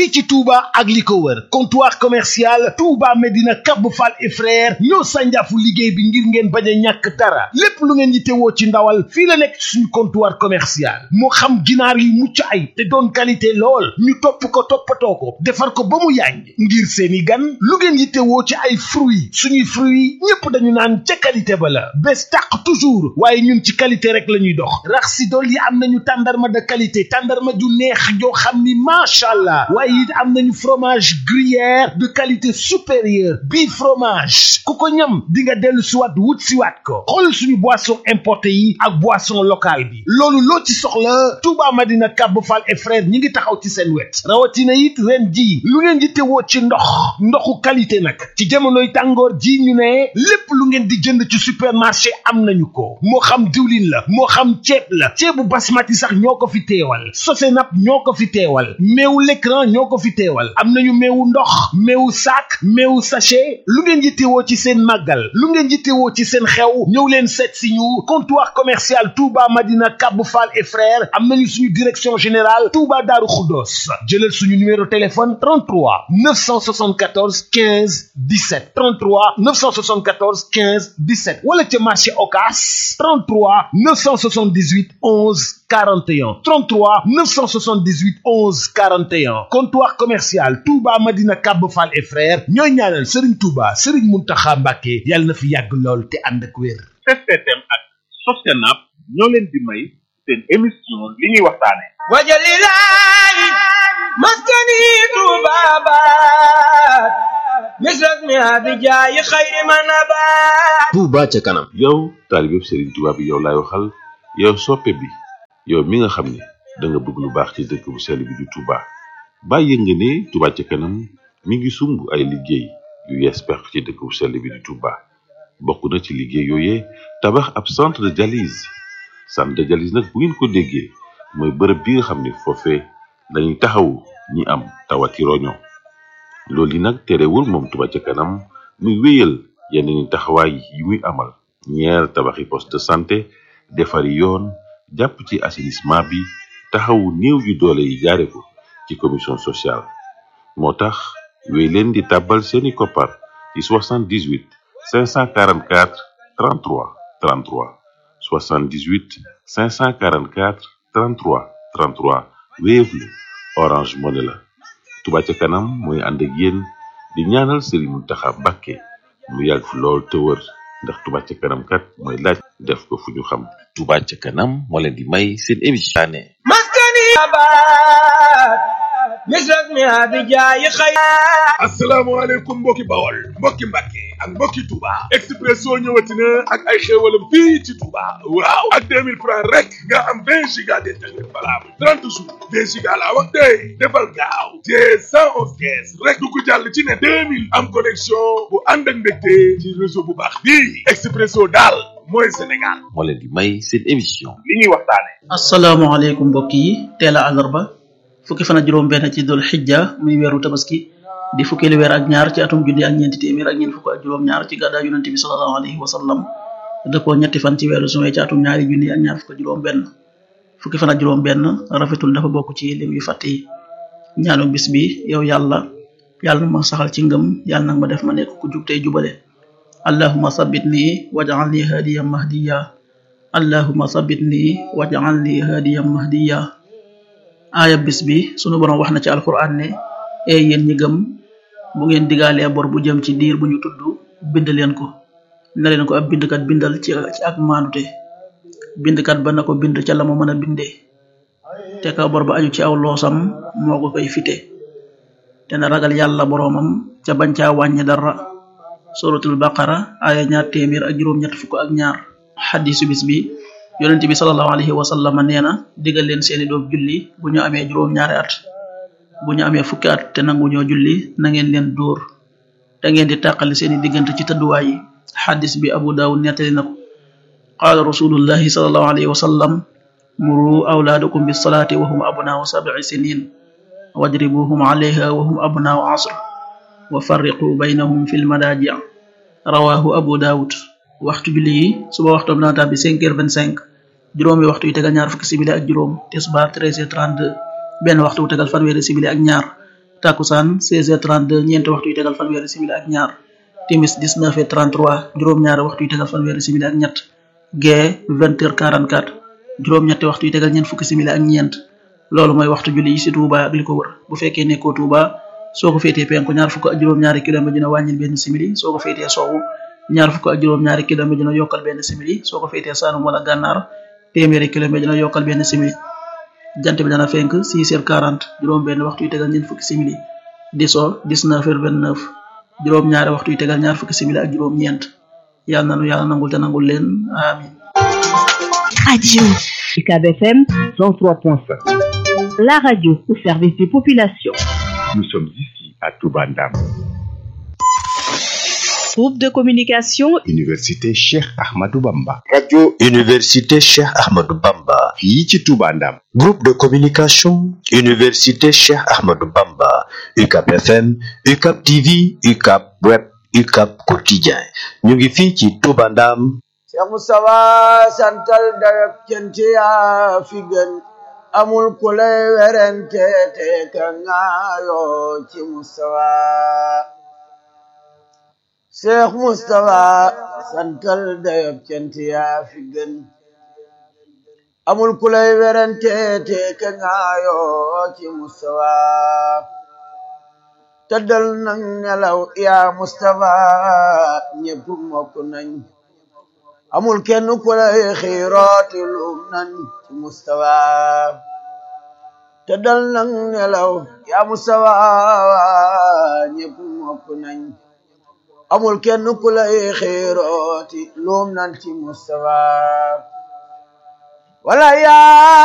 fii ci Touba ak li ko wër comptoir commercial Touba Medina Cap Fall et frère ñoo sànjaafu liggéey bi ngir ngeen bañ a ñàkk dara lépp lu ngeen yittewoo ci ndawal fii la nekk suñu comptoir commercial moo xam ginaar yu mucc ay te doon qualité lool ñu topp ko toppatoo ko defar ko ba mu yàññ ngir seeni gan lu ngeen yittewoo ci ay fruits suñuy fruits ñépp dañu naan ca qualité ba la bés tàq toujours waaye ñun ci qualité rek la ñuy dox rax si dool yi am nañu tàndarma de qualité tàndarma ju neex joo xam ni macha allah waaye it am nañu fromage gruyère de qualité supérieure bii fromage ku ko ñam di nga dellu siwaat wut siwaat ko xool suñu boisson importé yi ak boisson locale bi loolu loo ci soxla Touba Madina Kab Fall et frère ñi ngi taxaw ci seen wet rawatina it ren ji lu ngeen di tewoo ci ndox ndoxu qualité nag ci jamonoy tàngoor ji ñu ne lépp lu ngeen di jënd ci supermarché am nañu ko moo xam diwlin la moo xam ceeb la ceebu basmati sax ñoo ko fi teewal Sosenap ñoo ko fi teewal meewu l'écran ñoo ko fi teewal am nañu meewu ndox meewu sac meewu sachet lu ngeen yittewoo ci seen màggal lu ngeen yittewoo ci seen xew ñëw leen seet si ñu comptoir commercial Touba Madina Kab Fall et frères am nañu suñu direction générale Touba Darou Khoudoss jëlal suñu numéro téléphone 33 974 15 17 33 974 15 17 wala ca marché Ocass 33 978 11 41 33 978 11 41 comptoir commercial Touba Madina Kab Fall et frères ñooy ñaanal Serigne Touba Serigne Mountakha Mbacké yàlla na fi yàgg lool te ànd ak wér. STM ak Sosenap ñoo leen di may seen émission li ñuy waxtaane wajalilahi maskani tubabat misras mi abijaayi xayri manabat Touba ca kanam yow taalibeb Serigne Touba bi yow laay waxal yow soppe bi yow mi nga xam ne da nga bëgg lu baax ci dëkk bu sell bi di Touba bàyyi nga ne Touba ca kanam mi ngi sumb ay liggéey yu yees pex ci dëkk bu sell bi di Touba bokk na ci liggéey yooyee tabax ab centre de dialyse centre de dialyse nag bu ngeen ko déggee mooy bërëb bi nga xam ne foofee dañuy taxawu ñi am tawati roño loolu yi nag terewul moom Touba ca kanam muy wéyal yeneen taxawaay yi muy amal ñeer tabaxi poste de santé defari yoon jàpp ci assainissement bi taxawu néew yu doole yi jaare ko ci commission sociale moo tax wéy leen di tàbbal seeni koppar ci 78 544 33 33 78 544 33 33 Wave la Orange Money la Touba ca kanam mooy ànd ak yéen di ñaanal Serigne Mountakha Mbacké mu yàgg fi lool te wër ndax Touba ca kanam kat mooy laaj def ko fu ñu xam Touba ca kanam moo leen di may seen émission ne maskani abat misras mi abijaayi xayri asalaamaaleykum mbokki bawol mbokki mbàkke ak mbokki Touba Expresso ñëwati na ak ay xéewalam fii ci Touba waaw ak 2000 francs rek nga am 20 giga d'internet valable 30 jours 20 giga laa wax tey defal gaaw te 111 kees rek du ko jàll ci ne 2000 am connexion bu ànd ak mbégte ci réseau bu baax bii Expresso daal mooy Sénégal moo leen di may seen émission li ñuy waxtaane asalaamaaleykum mbokk yi teel a àllarba fukki fan ak juróom benn ci dul xijja muy weeru tabaski di fukkeelu weer ak ñaar ci atum junni ak ñeenti téeméer ak ñeent fukk ak juróom ñaar ci gàddaa yonente bi sallallahu alayhi wa sallam dëppoo ñetti fan ci weeru suwe ci atum ñaari junni ak ñaar fukk ak juróom benn fukki fan ak juróom benn rafetul dafa bokk ci lim yu fàtt yi ñaanu bis bi yow yàlla yàlla na ma saxal ci ngëm yàlla nag ma def ma nekk ku jub tey jubale allahuma sabbit nii waj'alni hadiyan mahdiya allahuma sabbit nii waj'alni hadiyan mahdiya aaya bis bi sunu borom wax na ci alquran ne ee yéen ñi gëm bu ngeen digaalee bor bu jëm ci diir bu ñu tudd bind leen ko na leen ko ab bindkat bindal ci ci ak maanute bindkat ba na ko bind ca la mu mën a bindee te ka bor ba aju ci aw loosam moo ko koy fite te na ragal yàlla boroomam ca bañ caa wàññi dara suratul baqara aaya ñaar téeméer ak juróom ñett fukk ak ñaar xadisu bis bi yonente bi sallallahu alayhi wa sallam nee na digal leen seeni doom julli bu ñu amee juróom ñaari at bu ñu amee fukki at te nangu ñoo julli na ngeen leen dóor te ngeen di tàqali seeni diggante ci tëdduwaay yi xadis bi abu daawud nettali na ko qaala rasulullahi sallallahu alayhi wa sallam muru awlaadakum bisalaati wa hum abnaau sabci sinin wadribuhum alayha wa hum abnaau asr wa farriqu baynahum fi lmadaaji rawahu abu daawud waxtu julli yi suba waxtoom dana tàbbi cinq heures vingt cinq juróomi waxtu yu tegal ñaar fukki simili ak juróom tisbaar treize heures trente deux benn waxtu wu tegal fanweeri simili ak ñaar takusaan 16h32 ñeenti waxtu yu tegal fanweeri simili ak ñaar timis 19h33 juróom-ñaari waxtu yu tegal fanweeri simili ak ñett gee 20h44 juróom-ñetti waxtu yu tegal ñeent fukki simili ak ñeent loolu mooy waxtu julli yi ci Touba ak li ko wër bu fekkee nekkoo Touba soo ko féetee penku ñaar fukk ak juróom-ñaari kilomètre dina wàññil benn simili soo ko féetee sowwu ñaar fukk ak juróom-ñaari kilomètre dina yokkal benn simili soo ko féetee Saalum wala Gànnaar téeméeri kilomètre dina yokkal benn simili jant bi dana fenk 6h40 juróom benn waxtu yu tegal ñeent fukki simili di so 19h29 juróom ñaari waxtu yu tegal ñaar fukki simili ak juróom ñeent yàlla nanu yàlla nangul te nangul leen amin Radio UCAB FM 103.5 La radio au service des populations. Nous sommes ici à Toubandam. Groupe de communication Université Cheikh Ahmadou Bamba. Radio Université Cheikh Ahmadou Bamba. fii ci Toubandam. Groupe de communication Université Cheikh Ahmadou Bamba. UCAP FM, UCAP TV, UCAP Web, UCAP Quotidien. ñu ngi fii ci Toubandam. Cheikh Moustapha santal dayab cant yaa fi gën amul ku lay werante te ka ngaayoo ci Moustapha Cheikh Moustapha santal dayab cant yaa fi gën amul ku lay werante te ka ngaayoo ci Moustapha tëddal nang nelaw yaa Moustapha ñépp mokk nañ amul kenn ku lay xiirooti lum nan ci mustawa te dal nang nelaw yaa mustawa ñépp mokk nañ amul kenn ku lay xiirooti lum nan ci mustawa wala yaa